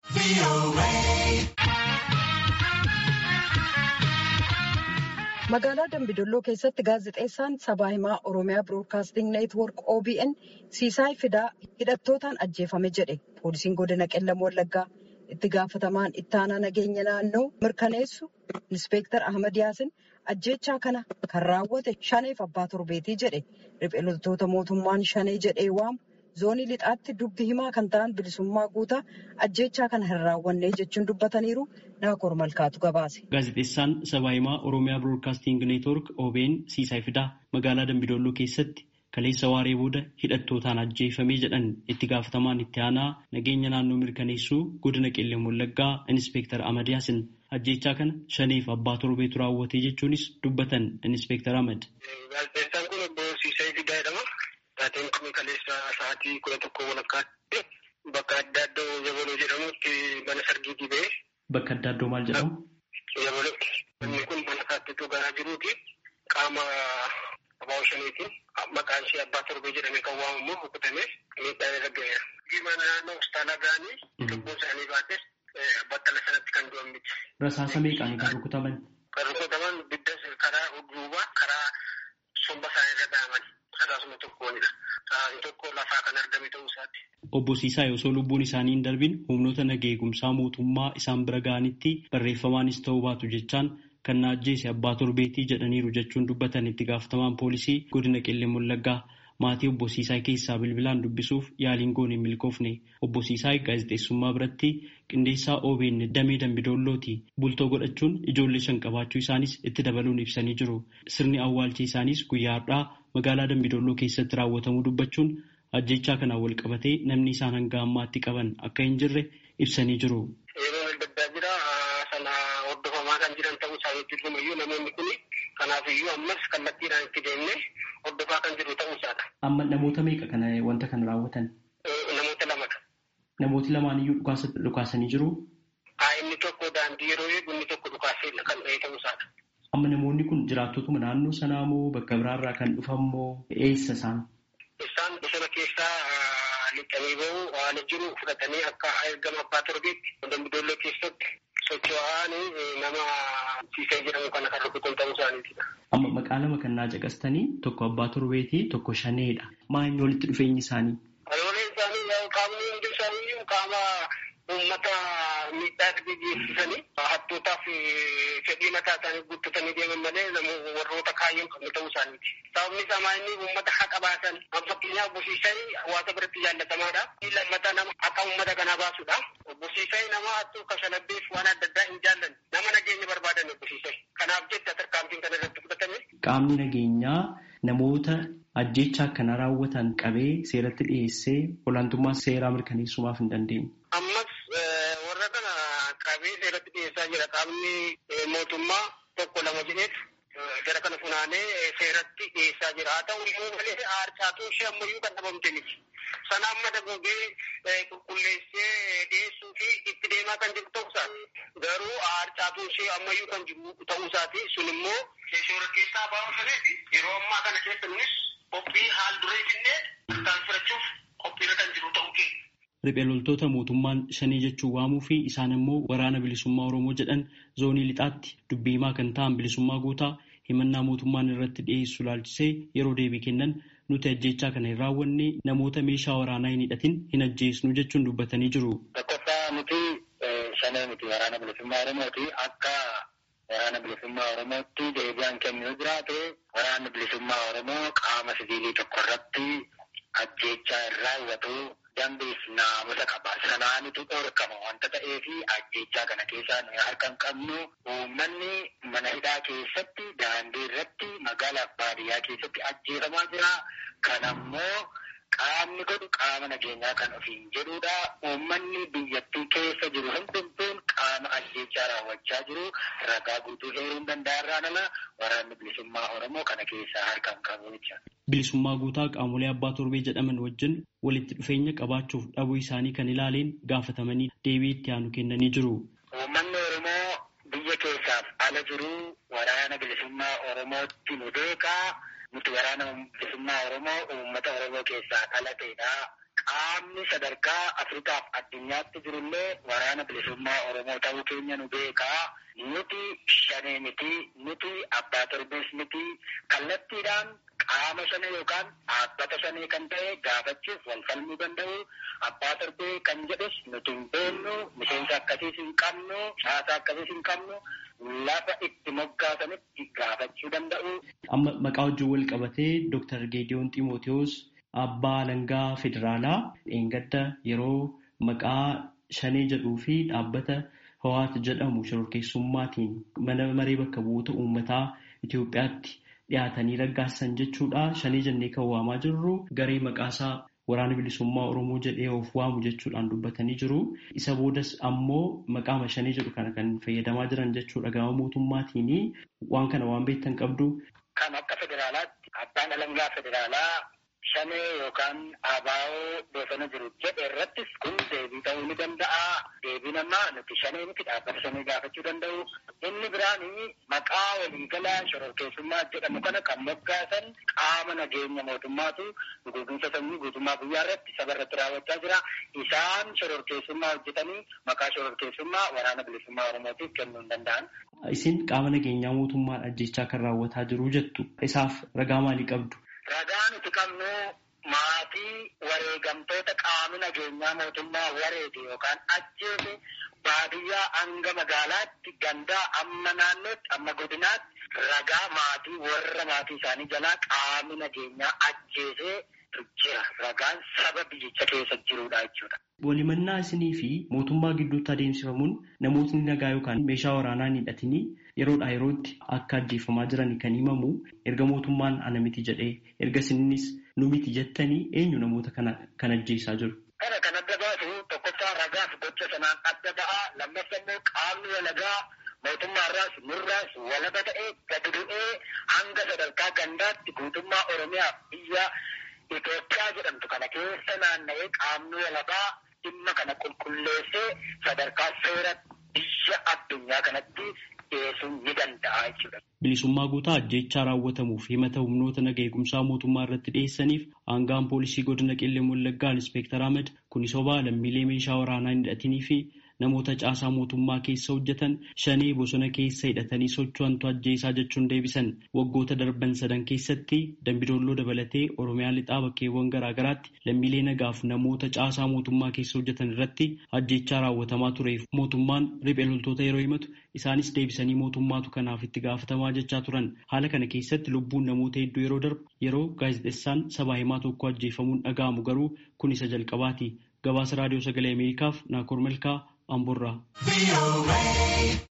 Magaalaa Dambidolloo keessatti gaazexeessaan sabaa himaa Oromiyaa Biroodkaasting Neetwoork OBN Siisaay Fidaa hidhattootaan ajjeefame jedhe. Poolisiin godina Qellam Wallaggaa itti gaafatamaan ittaanaa nageenya naannoo mirkaneessu Inspektar Ahmad Yaasin ajjeechaa kana kan raawwate shaneef abbaa torbeetii jedhe. Riphee loltoota mootummaan shanee jedhee waamu zoonii lixaatti dubbi himaa kan ta'an bilisummaa guutaa ajjeechaa kana hin raawwanne jechuun dubbataniiru naakoor malkaatu gabaase. Gaazexeessaan sabaa himaa Oromiyaa Biroodkaasting Neetwoork OBN Siisaay Fidaa magaalaa Dambidolloo keessatti kaleessa waaree booda hidhattootaan ajjeefamee jedhan itti gaafatamaan itti aanaa nageenya naannoo mirkaneessuu godina Qellam Wallaggaa Inspektar Ahmad Yaasin ajjeechaa kana shaneef abbaa torbeetu raawwate jechuunis dubbatan Inspektar Ahmad. Gaazexeessaan kun obbo Siisaay Fidaa jedhama. Taateen kun kaleessa sa'aatii kudha tokko walakkaatti bakka adda addoo Yabaloo jedhamutti mana sargiitii ba'e. Bakka adda addoo maal jedhamu? Yabalootti. Inni kun mana saattituu garaa jiruuti. Qaama abbaa shaniitiin maqaan ishee abbaa torbee jedhamee kan waamamu rukutamee miidhaan irra ga'eera. Mana naannoo hospitaala ga'anii lubbuu isaanii baates battala sanatti kan du'an miti. Rasaasa meeqaan kan rukutaman? Kan rukutaman biddas karaa duubaa karaa somba isaanii irra dhaaman. Rasaasuma tokkoonidha. Rasaasni tokko lafaa kan argame ta'uu isaati. Obbo Siisaa osoo lubbuun isaanii hin darbin humnoota nagaa eegumsaa mootummaa isaan bira ga'anitti barreeffamaanis ta'uu baatu jechaan kan na ajjeese abbaa torbeetii jedhaniiru jechuun dubbatan itti gaafatamaan poolisii godina Qellam Wallaggaa maatii obbo Siisaa keessaa bilbilaan dubbisuuf yaaliin goone hin milkoofne obbo Siisaa gaazexeessummaa biratti qindeessaa OBN damee Dambidoollooti bultoo godhachuun ijoollee shan qabaachuu isaanis itti dabaluun ibsanii jiru sirni awwaalcha isaanis guyyaa har'aa magaalaa Dambidolloo keessatti raawwatamuu dubbachuun ajjechaa kanaan wal qabatee namni isaan hanga ammaatti qaban akka hin jirre ibsanii jiru. Yeroo adda jira sana hordofamaa kan jiran ta'uu isaaniitti iyyuu namoonni kun kanaaf iyyuu ammas kallattiidhaan itti deemnee hordofaa kan jiru ta'uu isaadha. Amma namoota meeqa kana wanta kana raawwatan? Namoota lamadha. Namooti lamaan iyyuu dhukaasanii jiru? Inni tokko daandii yeroo eegu inni tokko dhukaasee kan ta'e ta'uu isaadha. Amma namoonni kun jiraattotuma naannoo sanaa moo bakka biraarraa kan dhufan moo eessa isaan? Isaan bosona keessaa lixanii bahu waan jiru fudhatanii akka ergama abbaa torbeetti dambidoollee keessatti socho'anii nama Siisaay jedhamu kana kan rukutan ta'uu isaaniitidha. Amma maqaa lama kan naa caqastanii tokko abbaa torbeetii tokko shaneedha. Maa inni walitti dhufeenyi isaanii? Walooleen isaanii qaamni hundi isaanii qaama uummata miidhaa geessisanii hattootaaf fedhii mataa isaanii guuttatanii deeman malee warroota kaayyoon qabnu ta'uu isaaniiti. Sababni isaa inni uummata haqa baasan fakkeenyaaf bosiisanii hawaasa biratti jaallatamaadha. Lammata nama akka uummata kanaa baasudha. Bosiisanii nama hattuu kashalabbeef waan adda addaa hin jaallanne nama nageenya barbaadan bosiisanii. Kanaaf jecha tarkaanfiin kana irratti fudhatame. Qaamni nageenyaa namoota ajjeechaa kana raawwatan qabee seeratti dhiyeessee olaantummaa seeraa mirkaneessumaaf hin dandeenye. Ammas warra kana qabee seeratti dhiyeessaa jira qaamni mootummaa tokko lama jedheetu gara kana funaanee seeratti dhiyeessaa jira. Haa ta'u iyyuu malee aarcaatuun ishee ammayyuu kan dhabamte miti. Sana amma dagogee qulqulleessee dhiyeessuu fi itti deemaa kan jiru ta'uu isaati. Garuu aarcaatuun ishee ammayyuu kan jiru ta'uu isaati. Sun immoo shoora keessaa baa'uu saneeti. Yeroo ammaa kana keessa nunis qophii haal duree jennee kan fudhachuuf qophiirra kan jiru ta'uu keenya. Riphee loltoota mootummaan shanii jechuun waamuu fi isaan immoo waraana bilisummaa Oromoo jedhan zoonii lixaatti dubbii himaa kan ta'an bilisummaa guutaa himannaa mootummaan irratti dhiyeessu laalchisee yeroo deebii kennan nuti ajjeechaa kana hin raawwanne namoota meeshaa waraanaa hin hidhatin hin ajjeesnu jechuun dubbatanii jiru. Tokkoffaa nuti shanee miti waraana bilisummaa Oromooti akka waraana bilisummaa Oromootti deebi'aan kennuu jiraate waraanni bilisummaa Oromoo qaama siviilii tokko irratti ajjeechaa hin raawwatu dambiif naamusa qaba. Sanaanitu dhorkama wanta ta'eefi ajjeechaa kana keessaa nuyi harka hin qabnu uummanni mana hidhaa keessatti daandii irratti magaalaa baadiyyaa keessatti ajjeefamaa jira. Kanammoo qaamni godhu qaama nageenyaa kan ofiin jedhudha. Uummanni biyyattii keessa jiru hundumtuun qaama ajjeechaa raawwachaa jiru ragaa guutuu heeruu danda'arraa nama waraanni bilisummaa Oromoo kana keessaa harka hin qabu jechuudha. Bilisummaa guutaa qaamolee abbaa torbee jedhaman wajjin walitti dhufeenya qabaachuuf dhabuu isaanii kan ilaaleen gaafatamanii deebii itti aanu kennanii jiru. Uummanni Oromoo biyya keessaaf ala jiru waraana bilisummaa Oromootti nu beekaa. Nuti waraana bilisummaa Oromoo uummata Oromoo keessaa dhalateedha. qaamni sadarkaa Afrikaaf addunyaatti jirullee waraana bilisummaa Oromoo ta'uu keenya nu beekaa. Nuti shanee miti, nuti abbaa torbees miti, kallattiidhaan qaama shanee yookaan dhaabbata shanee kan ta'e gaafachuuf wal falmuu danda'u. Abbaa torbee kan jedhus nuti hin beeknu, miseensa akkasiis hin qabnu, caasaa akkasiis hin qabnu. lafa itti moggaasanitti gaafachuu danda'u. Amma maqaa wajjin wal qabatee Dr. Geediyoon Ximootewoos abbaa alangaa federaalaa dheengadda yeroo maqaa shanee jedhuu fi dhaabbata Hawaat jedhamu shororkeessummaatiin mana maree bakka bu'oota uummataa Itoophiyaatti dhiyaatanii raggaasan jechuudha. Shanee jennee kan waamaa jirru garee maqaasaa waraana bilisummaa Oromoo jedhee of waamu jechuudhaan dubbatanii jiru. Isa boodas ammoo maqaa shanee jedhu kana kan fayyadamaa jiran jechuudha gama mootummaatiin waan kana waan beektan qabdu. Kan akka federaalaatti abbaan alangaa federaalaa shanee yookaan abaa'oo bosona jiru jedhe irrattis kun deebii ta'uu ni danda'a. Deebiin ammaa nuti shanee miti dhaabbata shanee gaafachuu danda'u. Inni biraan maqaa waliigalaa shororkeessummaa jedhamu kana kan moggaasan qaama nageenya mootummaatu guutumsa sanyii guutummaa guyyaa irratti saba irratti raawwachaa jira. Isaan shororkeessummaa hojjetanii maqaa shororkeessummaa waraana bilisummaa Oromootiif kennuu hin danda'an. Isin qaama nageenyaa mootummaan ajjechaa kan raawwataa jiru jettu. Isaaf ragaa maalii qabdu? Ragaa nuti qabnu maatii wareegamtoota qaamni nageenyaa mootummaa wareege yookaan ajjeese baadiyyaa hanga magaalaatti gandaa amma naannootti amma godinaatti ragaa maatii warra maatii isaanii jalaa qaamni nageenyaa ajjeesee jira. Ragaan saba biyyicha keessa jirudha jechuudha. Walimannaa isinii fi mootummaa gidduutti adeemsifamuun namootni nagaa yookaan meeshaa waraanaa hidhatanii yeroodhaa yerootti akka ajjeefamaa jiran kan himamu erga mootummaan ana miti jedhee erga isinis nu miti jettanii eenyu namoota kana kan ajjeesaa jiru. Kana kan adda baasu tokkoffaa ragaaf gocha sanaan adda ba'a lammaffaa immoo qaamni walagaa mootummaarraas nurraas walaba ta'ee gadi bu'ee hanga sadarkaa gandaatti guutummaa Oromiyaa biyya Itoophiyaa jedhamtu kana keessa naanna'ee qaamni walabaa dhimma kana qulqulleessee sadarkaa seera biyya addunyaa kanatti dhiyeessuun ni danda'a jechuudha. Bilisummaa guutaa ajjechaa raawwatamuuf himata humnoota naga eegumsaa mootummaa irratti dhiyeessaniif aangaan poolisii godina qellem wallaggaa inspektar Ahmed kuni sobaa lammiilee meeshaa waraanaa hin hidhatinii fi namoota caasaa mootummaa keessa hojjetan shanee bosona keessa hidhatanii socho'antu ajjeesaa jechuun deebisan waggoota darban sadan keessatti dambidoolloo dabalatee oromiyaa lixaa bakkeewwan garaagaraatti lammiilee nagaaf namoota caasaa mootummaa keessa hojjetan irratti ajjechaa raawwatamaa tureef mootummaan riphee loltoota yeroo himatu isaanis deebisanii mootummaatu kanaaf itti gaafatamaa jechaa turan haala kana keessatti lubbuun namoota hedduu yeroo darbu yeroo gaazexessaan sabaa himaa tokko ajjeefamuun dhaga'amu garuu kun isa jalqabaati gabaasa raadiyoo sagalee ameerikaaf naakoor malkaa amborraa.